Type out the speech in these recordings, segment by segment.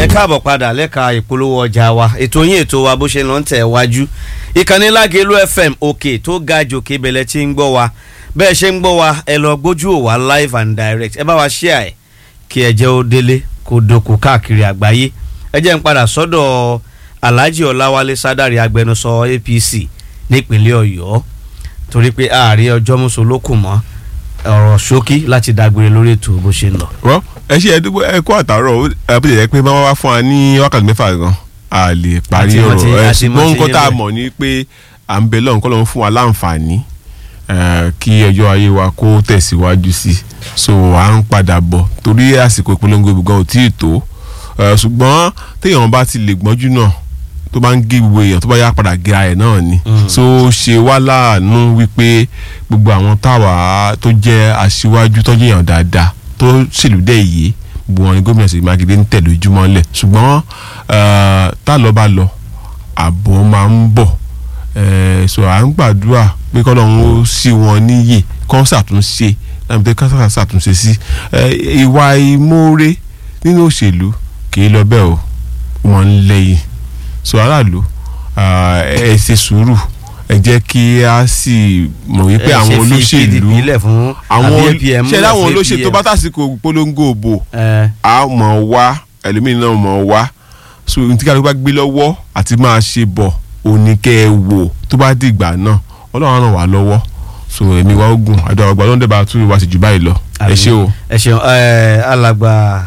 káàbọ̀ padà lẹ́ka ìpolówó ọjà wa ètò yín ètò wa bó ṣe lọ ń tẹ̀ wájú ìkànnì Lágelú FM òkè tó ga jòkè bẹ̀lẹ̀ tí ń gbọ́ wa bẹ́ẹ̀ ṣe ń gbọ́ wa ẹ lọ gbójú ò wá live and direct ẹ bá wa share ẹ̀ kí ẹ jẹ́ ó délé kó doko káàkiri àgbáyé ẹ jẹ́ ń padà sọ́dọ̀ Alhaji Ọláwálé Sádàrí agbẹnusọ APC nípínlẹ̀ Ọ̀yọ́ torí pé ààrẹ ọjọ́ mùsùlùkù mọ́ ọ̀rọ̀ ṣókí láti dágbére lórí ètò bó ṣe ń lọ. wọ́n ẹ ṣe ẹdúgbò ẹ kó àtàrọ̀ ẹ bó ṣe yẹ pé máa wá fún wa ní wákàtí mẹ́fà gan a lè parí Àti mọ̀ tí- ọ̀rọ̀ ẹ àti mọ̀ ṣùgbọ́n tí nǹkan tá a yé mọ̀ ni pé à ń bẹ lọ́run kọ́ lọ́run fún wa láǹfààní eh, kí ọjọ́ ayé wa kó tẹ̀síwájú sí i so à ń padà bọ̀ torí àsìkò ìpolongo ìbò gan ò tí ì tó Eh, ṣùgbọ́n téèyàn bá ti lè gbọ́njú náà tó bá ń gé gbogbo èèyàn tó bá yá padà gé ara ẹ̀ náà ni so ó ṣe wá láàánú wípé gbogbo àwọn táwa tó jẹ́ aṣíwájú tó jẹ́ èèyàn dáadáa tó ṣèlú dẹ̀ yé gbogbo wọn ni gómìnà Ṣèyí Mákindé ń tẹ̀lé ojúmọ́ lẹ̀ ṣùgbọ́n eh, tá lọ bá lọ àbọ̀ máa ń bọ̀ eh, so à ń gbàdúrà pé kọ́lọ́run ó sí wọn níyè kọ́ ṣàtúnṣe láti pé kọ́ ṣàtúnṣe sí eh, ìwà ìmoore nínú òṣèlú kì í lọ bẹ́ẹ̀ o wọ́n ń lẹ́yìn so aráàlú ah, ẹ ṣe sùúrù ẹ jẹ́ kí a sì mọ̀ wípé àwọn olóṣèlú àwọn ṣe láwọn olóṣèlú tó bá tàsíkò polongo òbò a mọ̀ wá ẹlòmíì náà mọ̀ wá so ní tí kálukú bá gbé lọ́wọ́ àti máa ṣe bọ̀ òní kẹ́ ẹ wò tó bá dìgbà náà ọlọ́run ràn wá lọ́wọ́ so èmi wa ogun àdó àgbà ló ń dẹ́ba tún wá sí jù báyìí lọ ẹ ṣé o. ẹ ṣeun ẹ alàgbà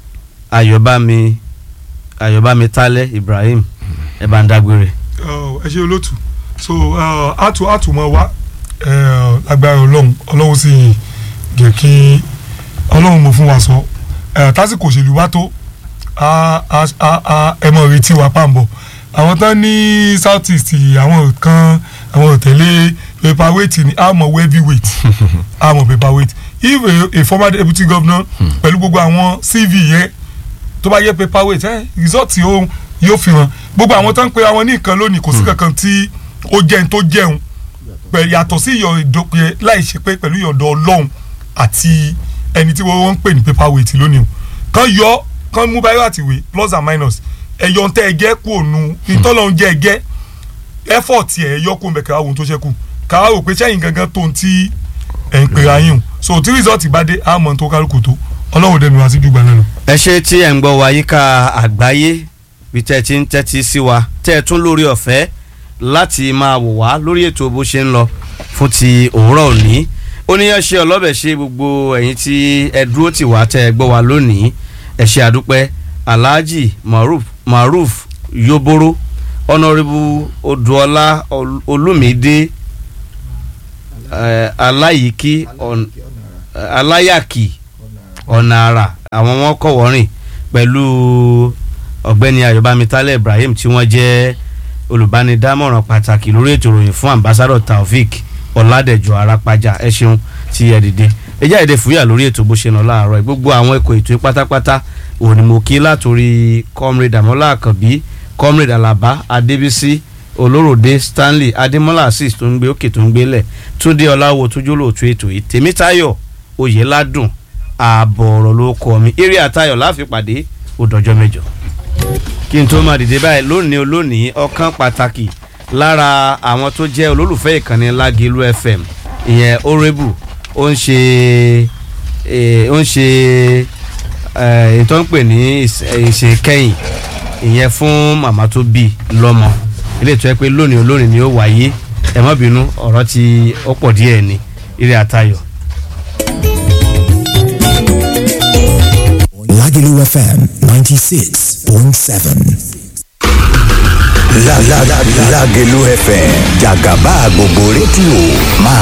ayọ̀bámi ayọ̀bámi tálẹ̀ Ibrahim ẹ bá ń dágbére. Ọ, ẹ ṣe olótù so uh, àtù àtùmọ̀ wa uh, lágbára ọlọ́run ọlọ́run sì jẹ́ kí ọlọ́run mo fún wa sọ uh, tásìkò òṣèlú bá tó a- a- a- a- ẹ mọ̀ retí wa pàǹbọ̀ àwọn tán ní south east àwọn kan àwọn òtẹ̀lé paperweight ni a mọ̀ heavyweight a mọ̀ paperweight if a, a former deputy governor pẹ̀lú gbogbo àwọn cv yẹn tó bá yẹ paperweight ẹ result yóò yóò fi hàn gbogbo àwọn tó ń pe àwọn ní nǹkan lónìí kò sí kankan tí ó jẹun tó jẹun pẹ̀ yàtọ̀ sí ìyọ̀ ìdókòyè láì ṣe pé pẹ̀lú ìyọ̀dọ̀ ọlọ́run àti ẹni tí wọ́n ń pè ní paperweight lónìí o kàn yọ kàn mú báyọ̀ àti ìwé plus and minus ẹ̀yọ̀ ntẹ́ ẹgẹ́ kú ònu ìtọ́lọ́run jẹ́ ẹgẹ́ effort ẹ̀ yọ kó mẹ̀kẹ́ àwọn ohun tó ṣẹ́kù káwá rò pé sẹ́yìn gangan tó ń tí ẹ̀ ń pera yín o so tí result bá dé àmọ́ tó kálukú tó ọlọ́run dẹnu wá sí jùgbà náà lọ. ẹ ṣe tí ẹ̀ ń gbọ́ wa yíká àgbáyé bí tẹ́ ẹ ti ń tẹ́tí sí wa tẹ́ ẹ tún lórí ọ̀fẹ́ láti máa wò wá lórí ètò bó ṣe ń lọ fún ti òwúrọ̀ òní oníyanṣẹ́ ọlọ́bẹ̀ ṣe gbogbo ẹ̀yin tí ẹ dúró tì wá tẹ́ ẹ gbọ́ wa lónìí ẹ ṣe àdúpẹ́ Alhaji Maruf Maruf Yoboro Honourable Odùọlá Ol- Olúmídé eh, Aláyìíkí On- eh, Aláyàkí ọ̀nà àrà àwọn wọn kọ̀ wọ́rìn pẹ̀lú ọ̀gbẹ́ni ayọ̀bámi tálẹ̀ ibrahim tí wọ́n jẹ́ olùbánidámọ̀ràn pàtàkì lórí ètò ìròyìn fún ambassadọ taofik ọ̀làdẹ̀jọ arápájà ẹ ṣeun tí ẹ dìde ẹ jẹ́ èdè fúyà lórí ètò bó ṣe nà láàárọ̀ yìí. gbogbo àwọn ẹ̀kọ́ ètò yìí pátápátá òní mo kí látòrí comrade amola akabi comrade alaba adébísí olóròdé stanley adémọlá assis tó ń gbé òkè tó ń gbélẹ̀ túndé ọláwo tójú lóòtú ètò yìí tèmítáyọ̀ oyèládùn ààbọ̀ ọ̀rọ̀ ló kọ́ mi eré àtayọ̀ láfi pàdé òdòjọ́ mẹ́jọ. kí n tó máa dìde báyìí lónìí olónìí ọ̀kan pàtàkì lára àwọn tó jẹ́ olólùfẹ́ ìkànnì Lágelú FM ìyẹn orébù ó ń ṣe eh, ó ń ṣe eh, ètò ń pè ní ìs- eh, ìṣèkẹ́yìn ìyẹn fún màmá tó bí lọ́mọ ilé ìtọ́ ẹ pé lónìí olónìí ni ó wáyé ẹ má bínú ọ̀rọ̀ tí ó pọ̀ díẹ̀ ni eré àtayọ̀. Lagelu FM 96.7. La la la Lágelú FM jàgàbá gbogbo rédíò máa